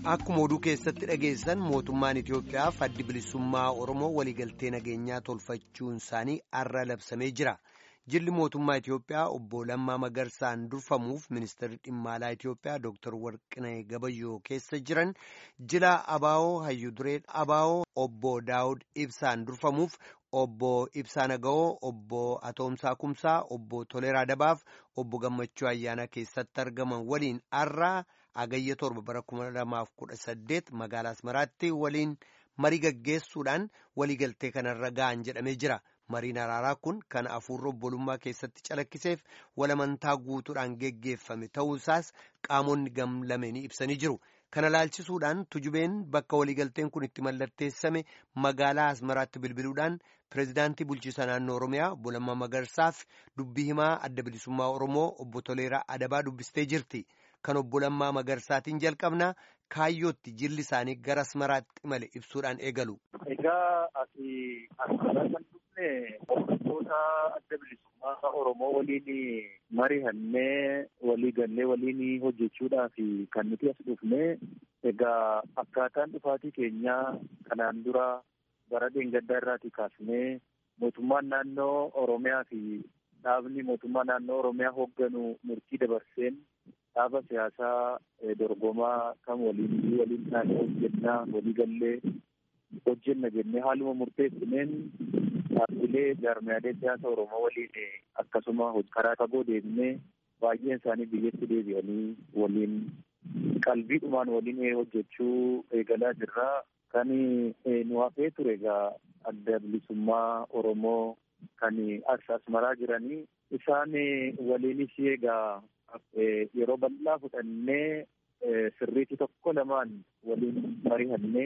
Akkuma oduu keessatti dhageessan mootummaan Itoophiyaaf addi bilisummaa Oromoo waliigaltee nageenyaa tolfachuun isaanii har'a labsamee jira. Jilli mootummaa Itoophiyaa obbo Lammaa Magarsaan durfamuuf ministeerri dhimma alaa Itoophiyaa Dr. Warqinee Gabayyoo keessa jiran jila Abaawoo Hayyuduree Abaawoo obbo Daawud Ibsaan durfamuuf obbo Ibsaa Naga'oo obbo Atoomsaa Kumsaa obbo Toleeraa Dabaaf obbo Gammachuu Ayyaanaa keessatti argaman waliin har'a agayya torba bara kuma lamaaf kudha saddeet magaalaa Asmaraatti waliin marii gaggeessuudhaan waliigaltee kanarra ga'an jedhamee jira. Mariin araaraa kun kan hafuurri obbolummaa keessatti calakkiseef walamantaa guutuudhaan geggeeffame ta'uusaas qaamonni gam lameenii ibsanii jiru. Kana laalchisuudhaan tujubeen bakka waliigalteen kun itti mallatteessame magaalaa Asmaraatti bilbiluudhaan pireezidaantii bulchiisa naannoo Oromiyaa obbo Lammaa Magarsaaf dubbii himaa adda bilisummaa Oromoo obbo Toleeraa Adabaa dubbistee jirti. Kan obbo Lammaa Magarsaatiin jalqabnaa kaayyootti jilli isaanii gara Asmaraatti imale ibsuudhaan eegalu. Egaa ati Asmaraa kan dhufne hordoftoota adda bilisummaa Oromoo waliin mari'annee walii gallee waliin hojjechuudhaaf kan nuti as dhufne egaa akkaataan dhufaatii keenyaa kanaan dura bara dheengaddaa irraatii kaasnee mootummaan naannoo Oromiyaa fi dhaabni mootummaa naannoo Oromiyaa hoogganu murtii dabarseen dhaaba siyaasaa dorgomaa kan waliin waliin taanee hojjennaa walii gallee hojjenna jennee haaluma murteessineen dhaabbilee jaarmiyaalee siyaasa Oromoo waliin akkasuma karaa fagoo deemnee baay'een isaanii biyyatti deebi'anii waliin qalbiidhumaan waliin hojjechuu eegalaa jirra. Kan nu hafee ture egaa adda bilisummaa Oromoo kan as asmaraa jiranii isaan waliinis egaa yeroo bal'aa fudhannee sirriitti tokko lamaan waliin mari'annee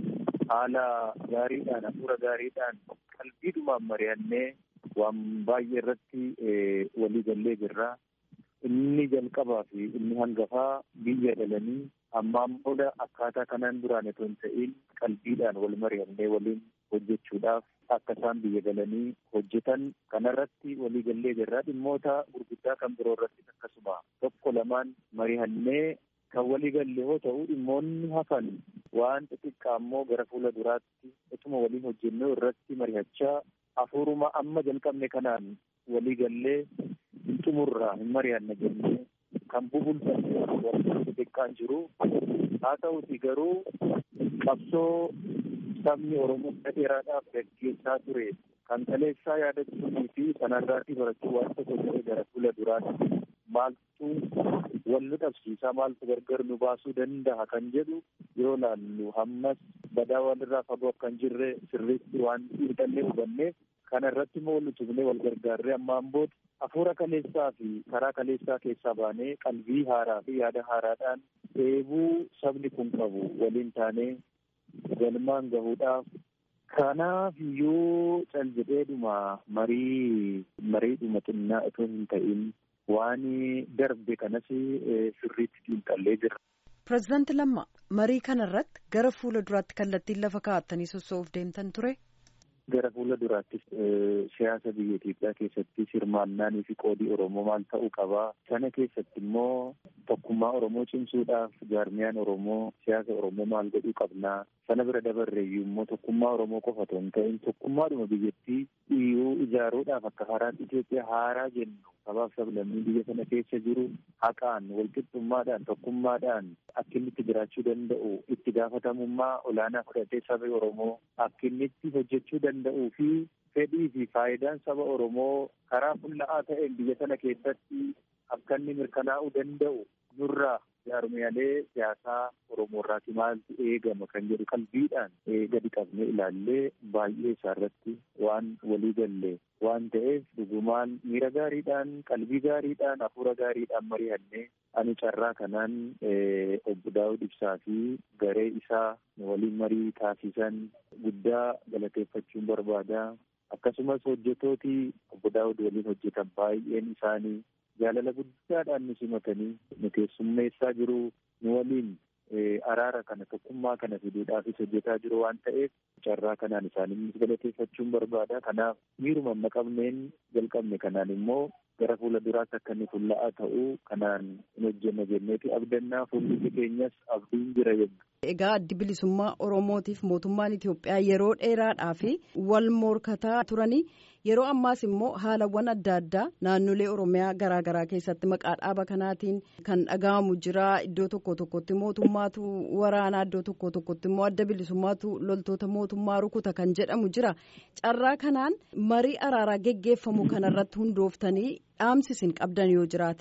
haala gaariidhaan hafuura gaariidhaan qalbiidhumaan mari'annee waan baay'ee irratti walii gallee jirra. Inni jalqabaa fi inni hangafaa biyya dhalanii ammaan booda akkaataa kanaan duraan otoo hin ta'in qalbiidhaan wal mari'annee waliin hojjechuudhaaf akka isaan biyya galanii hojjetan kanarratti walii gallee jirra. Dhimmoota gurguddaa kan biroo irratti akkasuma tokko lamaan mari'annee kan walii galle yoo ta'u dhimmoonni hafan waan xixiqqaa immoo gara fuula duraatti utuma waliin hojjennee irratti mari'achaa hafuuruma amma jalqabne kanaan walii gallee hin xumurraa hin mari'anna jennee kan bubulfame wanta xixiqqaan jiru haa ta'uti garuu qabsoo sabni Oromoo dheeraadhaaf gaggeessaa ture kan kaleessaa yaadachuunii fi sanarraatii barachuu waan tokko ta'e gara fuula duraatti maaltu wal nu dhabsiisaa maaltu gargar nu baasuu danda'a kan jedhu yoo laallu hammas badaa walirraa fagoo akka hin jirre sirriitti waan xiinxallee hubanneef kana irratti immoo wal utubnee wal gargaarree ammaan booda hafuura kaleessaa fi karaa kaleessaa keessaa baanee qalbii haaraa fi yaada haaraadhaan eebuu sabni kun qabu waliin taanee galmaan gahuudhaaf kanaaf iyyuu cal jedheedhuma marii mariidhuma xinnaa otoo hin ta'in waan darbe kanas sirriitti xiinxallee jira. Pireezidaanti Lammaa marii kana irratti gara fuula duraatti kallattiin lafa kaa'attanii sossoo'uuf deemtan ture. Gara fuula duraattis siyaasa biyya Itoophiyaa keessatti hirmaannaanii fi qoodii Oromoo maal ta'uu qabaa. Sana keessatti immoo tokkummaa Oromoo cimsuudhaaf jaarmiyaan Oromoo siyaasa Oromoo maal godhuu qabnaa. Sana bira dabarreeyyuu immoo tokkummaa Oromoo qofa otoo hin ta'in tokkummaadhuma biyyattii iyyuu ijaaruudhaaf akka haaraatti Itoophiyaa haaraa jennu sabaaf sablammii biyya sana keessa jiru haqaan walqixxummaadhaan tokkummaadhaan akka inni itti jiraachuu danda'u itti gaafatamummaa olaanaa fudhatee saba Oromoo akka inni itti hojjechuu danda'uu fi fedhii fi faayidaan saba Oromoo karaa fulla'aa ta'een biyya sana keessatti akka inni mirkanaa'uu danda'u nurraa jaarmiyaalee siyaasaa Oromoo irraati maaltu eegama kan jedhu qalbiidhaan gadi qabnee ilaallee baay'ee isaarratti waan walii galle waan ta'eef dhugumaan miira gaariidhaan qalbii gaariidhaan hafuura gaariidhaan mari'annee ani carraa kanaan obbo Daawud Ibsaa fi garee isaa waliin marii taasisan guddaa galateeffachuun barbaada. Akkasumas hojjetooti obbo Daawud waliin hojjetan baay'een isaanii jaalala guddaadhaan nu simatanii nu keessummeessaa jiru nu waliin araara kana tokkummaa kana fiduudhaafis hojjetaa jiru waan ta'eef carraa kanaan isaanii galateeffachuun barbaada. Kanaaf miiruma amma qabneen jalqabne kanaan immoo gara fuula duraatti akka inni fulla'aa ta'u kanaan hin hojjenna jenneeti abdannaa fuulli keenyas abdiin jira jenna. Egaa addi bilisummaa Oromootiif mootummaan Itoophiyaa yeroo dheeraadhaaf wal morkataa turanii yeroo ammaas immoo haalawwan adda addaa naannolee Oromiyaa garaa garaa keessatti maqaa dhaaba kanaatiin kan dhaga'amu jira. Iddoo tokko tokkotti mootummaatu waraanaa iddoo tokko tokkotti immoo adda bilisummaatu loltoota mootummaa rukuta kan jedhamu jira. Carraa kanaan marii araaraa geggeeffamu kanarratti hundooftanii dhaamsisin qabdan yoo jiraate.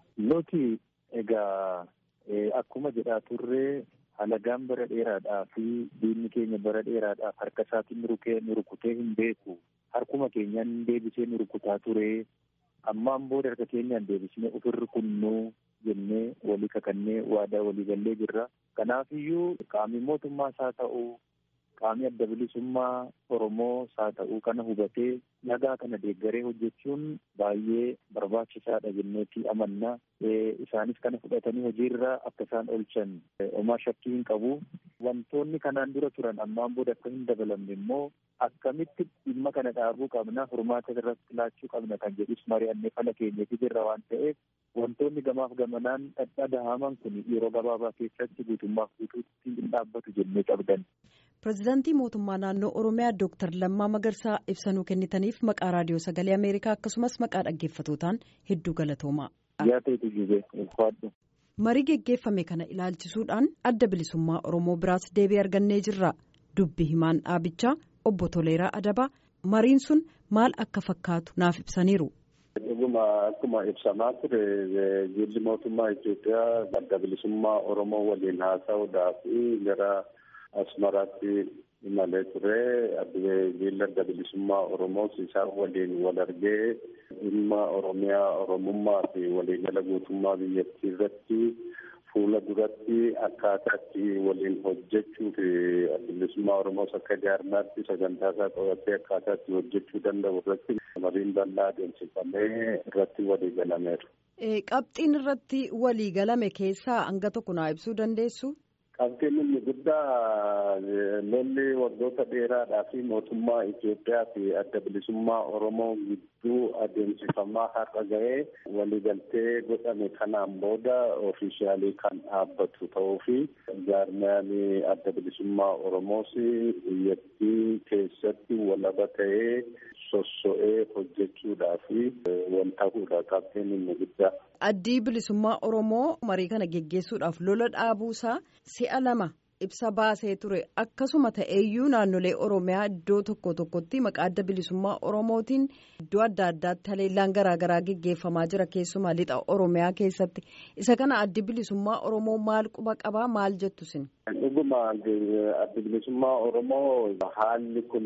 Nuti egaa akkuma jedhaa turree. Halagaan bara dheeraadhaa fi diinni keenya bara dheeraadhaaf harka isaatiin rukee nu rukutee hin beeku. Harkuma keenyaan deebisee nu rukutaa ture. Ammaan booda harka keenyaan deebisnee ofirra kunnuu jennee walii kakannee waadaa walii gallee jirra. Kanaafiyyuu qaamni mootummaas haa ta'u qaamni adda bilisummaa Oromoos haa ta'u kana hubatee nagaa kana deeggaree hojjechuun baay'ee barbaachisaadha jenneetii amanna. Isaanis kana fudhatanii hojiirra akka isaan oolchan homaa shakkii hin qabu. Wantoonni kanaan dura turan ammaan booda akka hin dabalamne immoo akkamitti dhimma kana dhaabuu qabna furmaata irratti laachuu qabna kan jedhus mari'annee fala keenyeefi jirra waan ta'eef wantoonni gamaaf gamanaan dhadhahaman kun yeroo gabaabaa keessatti guutummaaf guutuutti hin dhaabbatu jennee qabdan. Pireezidaantii mootummaa naannoo Oromiyaa Dooktar Lammaa Magarsaa ibsanuu kennitaniif maqaa raadiyoo sagalee Ameerikaa akkasumas maqaa dhaggeeffatootaan hedduu galatoomaa. Yaateetu jibee ulfaadhu. Marii geggeeffame kana ilaalchisuudhaan adda bilisummaa Oromoo biraas deebii argannee jirra. Dubbi himaan dhaabichaa obbo Toleeraa Adabaa mariin sun maal akka fakkaatu naaf ibsaniiru. Dhuguma akkuma ibsamaa ture jilli mootummaa Itoophiyaa adda bilisummaa Oromoo waliin haasa'uudhaaf gara Asmaraatti imalee ture. Jilli adda bilisummaa Oromoos isaan waliin wal argee dhimma Oromiyaa Oromummaa fi waliigala guutummaa biyyattii irratti fuula duratti akkaataatti waliin hojjechuu fi adda bilisummaa Oromoos akka jaarmaatti sagantaa isaa qabatee akkaataatti hojjechuu danda'u irratti mariin bal'aa adeemsifamee irratti walii galameera. Qabxiin irratti walii galame keessaa hanga tokko naa ibsuu dandeessu? Qabxiin inni guddaa lolli waggoota dheeraadhaa fi mootummaa Itoophiyaa fi adda bilisummaa Oromoo gidduu adeemsifamaa har'a ga'ee waliigaltee godhame kanaan booda ofiishaalii kan dhaabbatu ta'uu fi jaarmiyaan adda bilisummaa Oromoos biyyattii keessatti walaba ta'ee sosso'ee hojjechuudhaa fi wal ta'uudha qabxiin inni guddaa. Addi bilisummaa Oromoo marii kana geggeessuudhaaf lola dhaabuusaa si'a lama ibsa baasee ture akkasuma ta'eeyyuu naannolee Oromiyaa iddoo tokko tokkotti maqaa adda bilisummaa Oromootiin iddoo adda addaatti haleellaan garaagaraa geggeeffamaa jira keessumaa lixa Oromiyaa keessatti isa kana addi bilisummaa Oromoo maal quba qabaa maal jettu sin. Dhuguma addi bilisummaa Oromoo haalli kun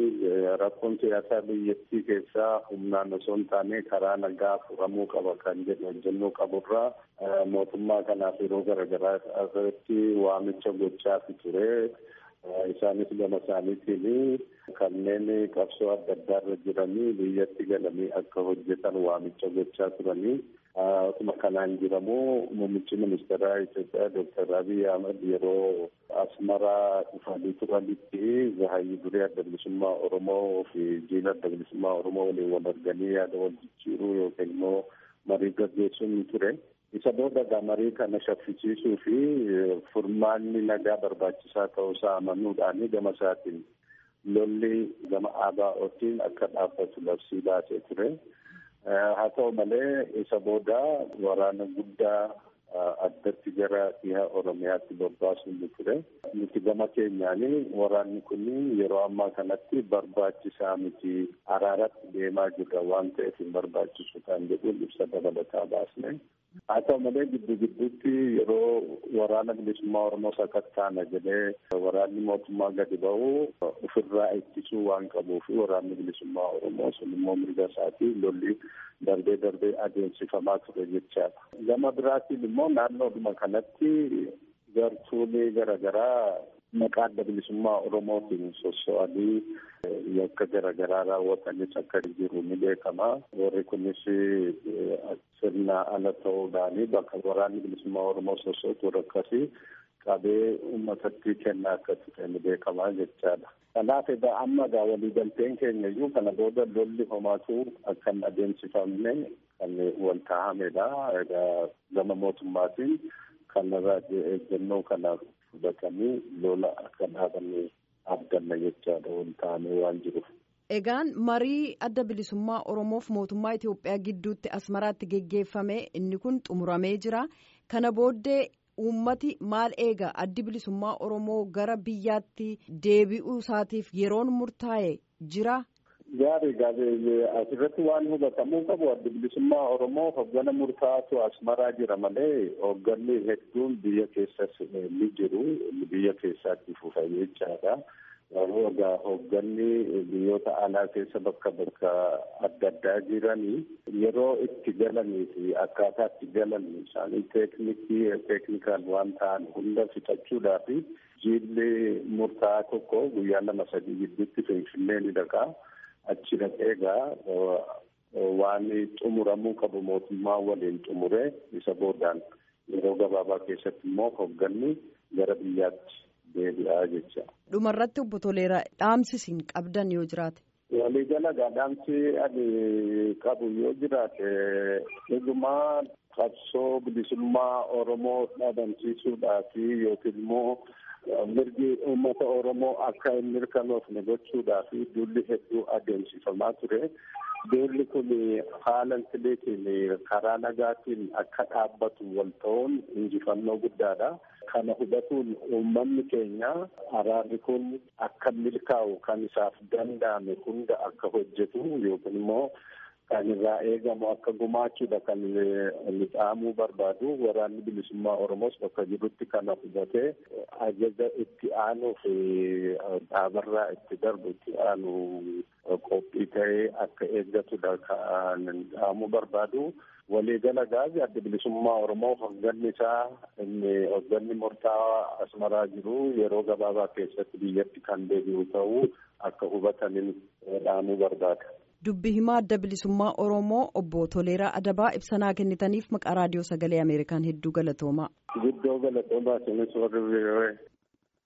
rakkoon siyaasaa biyyattii keessaa humnaan osoo hin taane karaa nagaa furamuu qaba kan jedhu hojjennuu qaburraa mootummaa kanaaf yeroo garaagaraa irratti waamicha gochaa ture. Isaanis gama isaaniitiin kanneen qabsoo adda addaa irra jiranii biyyatti galanii akka hojjetan waamicha gochaa turanii. Akkuma kanaan jiramu muummichi ministeeraa Itoophiyaa Dooktar Abiy Ahmed yeroo Asmaraa dhufanii turanitti zahayii duree adda bilisummaa Oromoo fi jiila adda bilisummaa Oromoo waliin wal arganii yaada wal jijjiiruu yookiin immoo marii gaggeessuun ni ture. Isa booda marii kana shaffisiisuu fi furmaanni nagaa barbaachisaa ta'uusaa amanuudhaan gama isaatiin lolli gama ABO'tiin akka dhaabbatu labsii baasee ture. Haa ta'u malee isa booda waraana guddaa addatti gara dhiha Oromiyaatti bobbaasuun ni ture. Nuti gama keenyaan waraanni kun yeroo ammaa kanatti barbaachisaa miti araaratti deemaa jirra waan ta'eef hin barbaachisu kan jedhuun ibsa dabalataa baasne. Haa ta'u malee giddu gidduutti yeroo waraana bilisummaa Oromoo sakattaana jedhee waraanni mootummaa gadi ba'u ofirraa ittisuu waan qabuuf waraanni bilisummaa Oromoo sun immoo mirga isaatii lolli darbee darbee adeemsifamaa ture jechaadha. Gama biraatiin immoo naannoodhuma kanatti gartuulee garaagaraa maqaa adda bilisummaa Oromootiin sosso'anii yakka garaagaraa raawwatanis akka jiru ni beekama. Warri kunis sirna ala ta'uudhaan bakka waraanni bilisummaa Oromoo sossootu warra akkasii qabee uummatatti kennaa akka turan beekamaa jechaadha. Kanaaf egaa amma egaa waliigalteen keenya iyyuu kana booda lolli homaatu akka hin adeemsifamne kan wal taa'amedha. Egaa gama mootummaatiin kanarraa eeggannoo kana fudhatanii lola akka dhaabanne abdanna jechaadha wal taa'amee waan jiruuf. Egaan marii adda bilisummaa Oromoof mootummaa Itoophiyaa gidduutti asmaraatti geggeeffame inni kun xumuramee jira. Kana booddee uummati maal eega addi bilisummaa Oromoo gara biyyaatti deebi'uu isaatiif yeroon murtaa'e jira. Gaarii gaarii asirratti waan hubatamuu qabu adda bilisummaa Oromoo hoggana murtaa'aatu asmaraa jira malee hogganni hedduun biyya keessas ni jiru biyya keessaatti fufa jechaadha. Garuu egaa hoogganni biyyoota alaa keessa bakka bakka adda addaa jiranii yeroo itti galanii fi akkaataa itti galan isaanii teeknikii teeknikaal waan ta'an hunda fixachuudhaa fi jiilli murtaa'aa tokko guyyaa lama sadii gidduutti finfinnee ni dhaqaa. Achi dhaqee egaa waan xumuramuu qabu mootummaa waliin xumuree isa boodaan yeroo gabaabaa keessatti immoo hoogganni gara biyyaatti deebi'aa jecha. Dhumarratti obbo Toleeraa dhaamsi isin qabdan yoo jiraate. Waliigala dhaamsi ani qabu yoo jiraate dhugumaa qabsoo bilisummaa Oromoo dhabamsiisuudhaa fi yookiin immoo mirgi uummata Oromoo akka hin mirkanoofne gochuudhaa fi duulli hedduu adeemsifamaa ture. Duulli kun haala intiliitiin karaa nagaatiin akka dhaabbatu wal ta'uun injifannoo guddaadha. Kana hubatuun uummanni keenya araarri kun akka milkaa'u kan isaaf danda'ame hunda akka hojjetu yookiin immoo kan irraa eegamu akka gumaachuudha kan inni dhaamuu barbaadu waraanni bilisummaa Oromoos bakka jirutti kana hubatee ajaja itti aanuu fi dhaabarraa itti darbu itti aanu qophii ta'ee akka eeggatudha kan dhaamuu barbaadu. waliigala gaazi adda bilisummaa Oromoo hoogganni isaa inni hoogganni murtaa'aa asmaraa jiru yeroo gabaabaa keessatti biyyatti kan deebi'u ta'uu akka hubataniin dhaamuu barbaada. Dubbi himaa adda bilisummaa Oromoo obbo Toleeraa Adabaa ibsanaa kennitaniif maqaa raadiyoo sagalee Ameerikaan hedduu galatoomaa. Guddoo galatoomaa isinis warri